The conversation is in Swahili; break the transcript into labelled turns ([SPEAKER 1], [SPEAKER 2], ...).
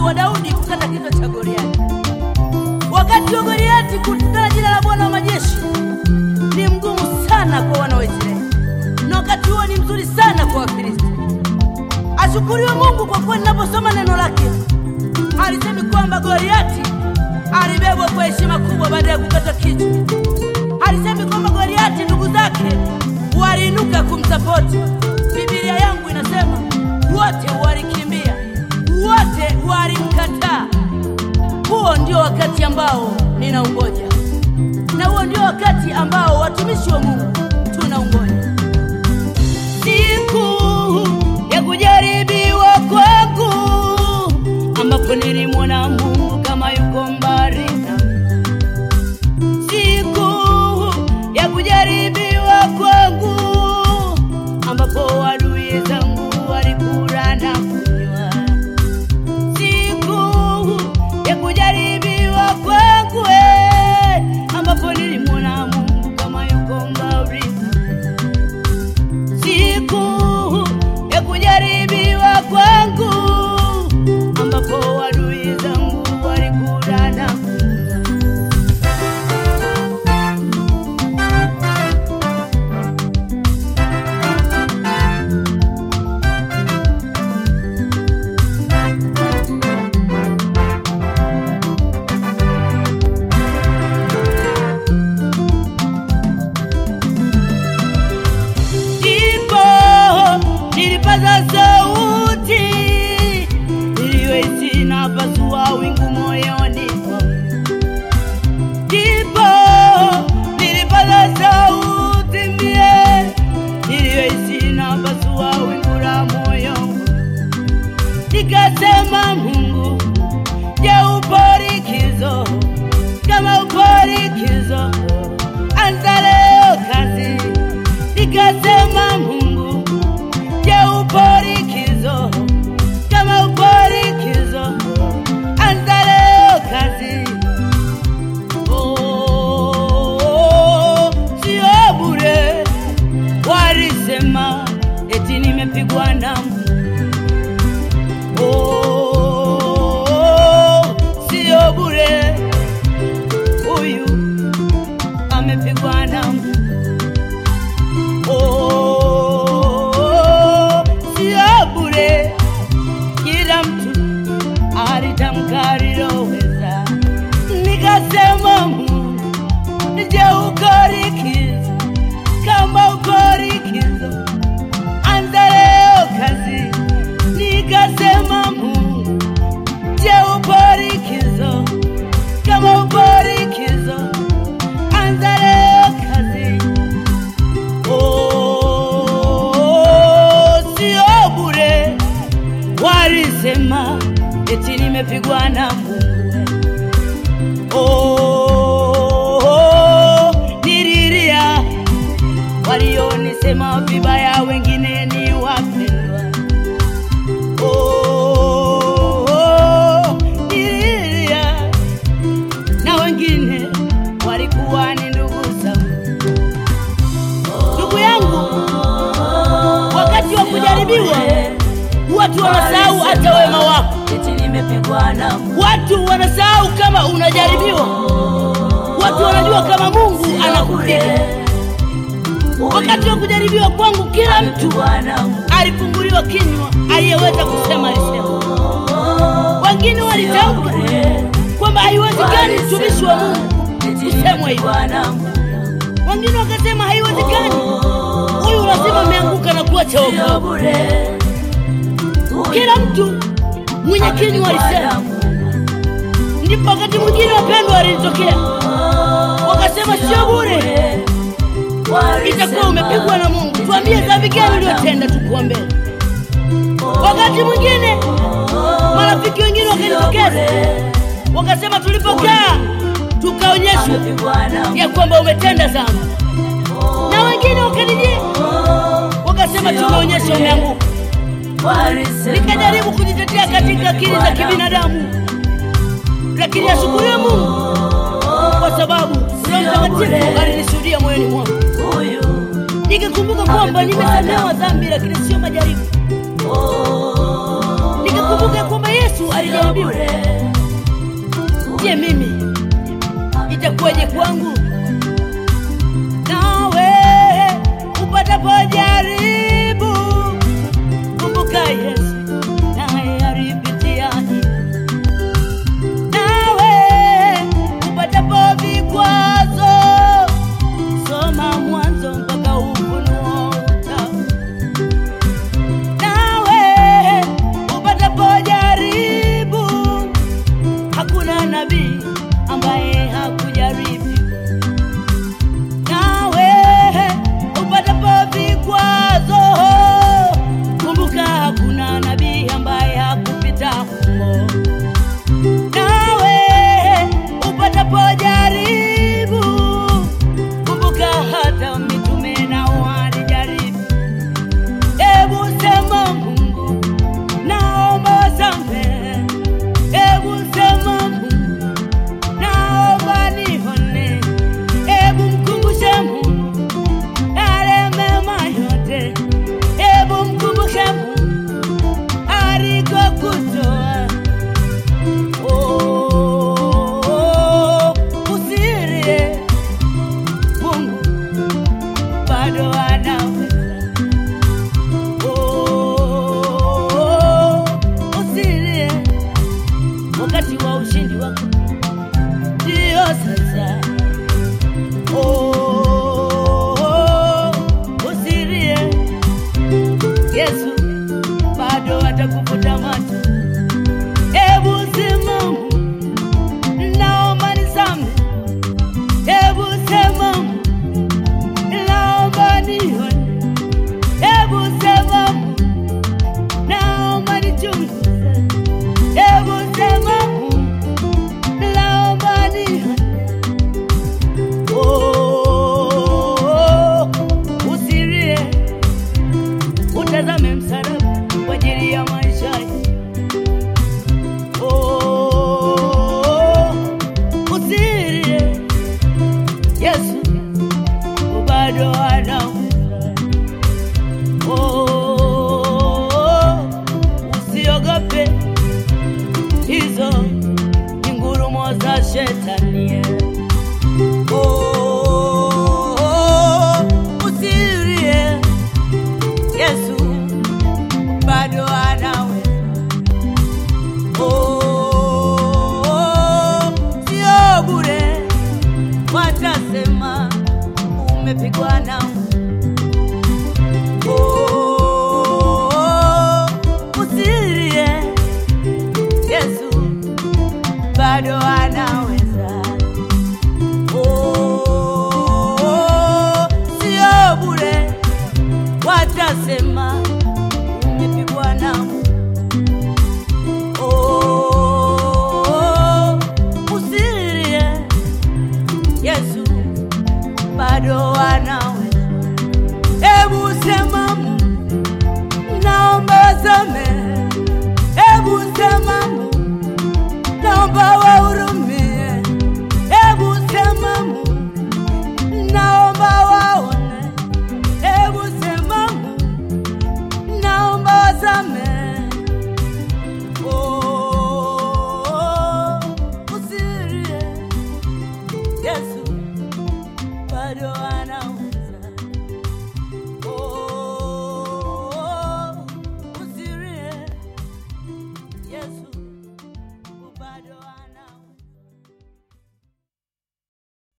[SPEAKER 1] wa Daudi kukata kichwa cha Goliati. Wakati wa Goliati kutukana jina la Bwana wa majeshi ni mgumu sana kwa wana wa Israeli, na wakati huo ni mzuri sana kwa Wafilisti. Ashukuriwe Mungu kwa kuwa ninaposoma neno lake alisemi kwamba Goliati alibebwa kwa heshima kubwa baada ya kukata kichwa. Alisemi kwamba Goliati ndugu zake waliinuka kumsapoti. Biblia yangu inasema wote walikimbia, wote walimkataa. Huo ndio wakati ambao ninaungoja, na huo ndio wakati ambao watumishi wa Mungu tunaungoja, siku ya kujaribiwa kwangu, ambapo nilimwona Mungu kama yuko mbali nami. Siku ya kujaribiwa kwangu, ambapo adui zangu walikula na kunywa siku ya kujaribiwa kwangu, eh, ambapo nilimwona Mungu kama yuko mbali nami. Siku ya kujaribiwa kwangu, ambapo adui zangu walikula na kunywa. ndipo nilipaza sauti iliyoisi na pasua wingu moyoni mwangu. ndipo nilipaza sauti mie iliyoisi na pasua wingu la moyo wangu. nikasema Mungu, je, upo likizo? Kama upo likizo, anza leo kazi. Nikasema Mungu, je, upo likizo? Kama upo likizo, anza leo kazi. Oh, sio bure, walisema eti nimepigwa na Mungu. Oh, sio bure, huyu amepigwa na Mungu. Oh, sio bure, kila mtu alitamka aliloweza. Nikasema Mungu, je, uko likizo? Kama uko likizo, anza leo kazi. Nikasema Mungu, je, upo likizo? Kama upo likizo, anza leo kazi. Oh, sio bure, walisema eti nimepigwa na Mungu. Oh, nililia walionisema vibaya, wengine ni wapendwa. Oh, nililia na wengine walikuwa ni ndugu zangu. Ndugu yangu, wakati wa kujaribiwa watu wanasahau hata wema wako.
[SPEAKER 2] eti nimepigwa na Mungu.
[SPEAKER 1] Watu wanasahau kama unajaribiwa. Watu wanajua kama Mungu anakupiga. Wakati wa kujaribiwa kwangu, kila mtu
[SPEAKER 2] Amepigwa na Mungu.
[SPEAKER 1] alifunguliwa kinywa, aliyeweza kusema alisema. Wengine walitamka kwamba haiwezekani mtumishi wa Mungu
[SPEAKER 2] Eti
[SPEAKER 1] kusemwa hivyo.
[SPEAKER 2] nimepigwa na Mungu.
[SPEAKER 1] Wengine wakasema haiwezekani, huyu lazima ameanguka na kuacha
[SPEAKER 2] Sio
[SPEAKER 1] wokovu.
[SPEAKER 2] bure. Huyu
[SPEAKER 1] Kila mtu mwenye kinywa
[SPEAKER 2] amepigwa na
[SPEAKER 1] alisema.
[SPEAKER 2] Mungu.
[SPEAKER 1] Ndipo wakati mwingine wapendwa walinitokea wakasema, sio bure, itakuwa umepigwa na Mungu. Tuambie dhambi gani uliyotenda, tukuombee. Wakati mwingine marafiki wengine wakanitokeza wakasema, tulipokaa tukaonyeshwa
[SPEAKER 2] Amepigwa na Mungu.
[SPEAKER 1] ya kwamba umetenda dhambi, na wengine wakanijia wakasema, tumeonyesha umeanguka.
[SPEAKER 2] Walisema
[SPEAKER 1] Nikajaribu kujitetea katika akili za kibinadamu, lakini ashukuriwe Mungu kwa sababu Roho Mtakatifu alinishuhudia moyoni mwangu,
[SPEAKER 2] huyu
[SPEAKER 1] nikakumbuka kwamba nimesamehewa dhambi, lakini sio majaribu. Nikakumbuka kwamba Yesu Yesu alijaribiwa. Je, mimi itakuwaje kwangu? Nawe upatapo jaribu, kumbuka Yesu naye alipitia hili. Nawe upatapo vikwazo, soma Mwanzo mpaka Ufunuo utaona nawe upatapo jaribu, hakuna nabii ambaye hakujaribu. Nawe upatapo vikwazo, kumbuka hakuna nabii ambaye hakupita humo. Nawe upatapo jaribu, kumbuka hata mitume nao walijaribu. Ebu sema Mungu, naomba samehe. Ebu sema Mungu, naomba nione. Ebu mkumbushe Mungu yale mema yote. Ebu mkumbushe Mungu alikokutoa. Oh, usilie, Mungu bado anaweza. Oh, usilie, wakati wa ushindi wako ndio sasa. Oh, usilie, Yesu bado atakufuta macho. Hebu simama, naomba nisamehe. Hebu sema, naomba nione. Hebu sema, naomba nichunguze. Hebu sema, naomba nione. Oh, usilie, utazame msalaba kwa ajili ya maisha yako. Oh, usilie, Yesu bado anaweza. Oh, usiogope, hizo ni ngurumo za shetani. Oh, usilie, Yesu bado anaweza. Oh, sio bure, watasema umepigwa na Oh, usilie, Yesu bado anaweza. Oh, sio bure, watasema umepigwa na Oh, usilie, Yesu bado anaweza. Hebu sema Mungu, naomba samehe. Hebu sema Mungu, naomba wahurumie. Hebu sema Mungu, naomba waone. Hebu sema Mungu, naomba wasamehe. Oh, usilie, Yesu bado anaweza. Oh, usilie, Yesu bado anaweza.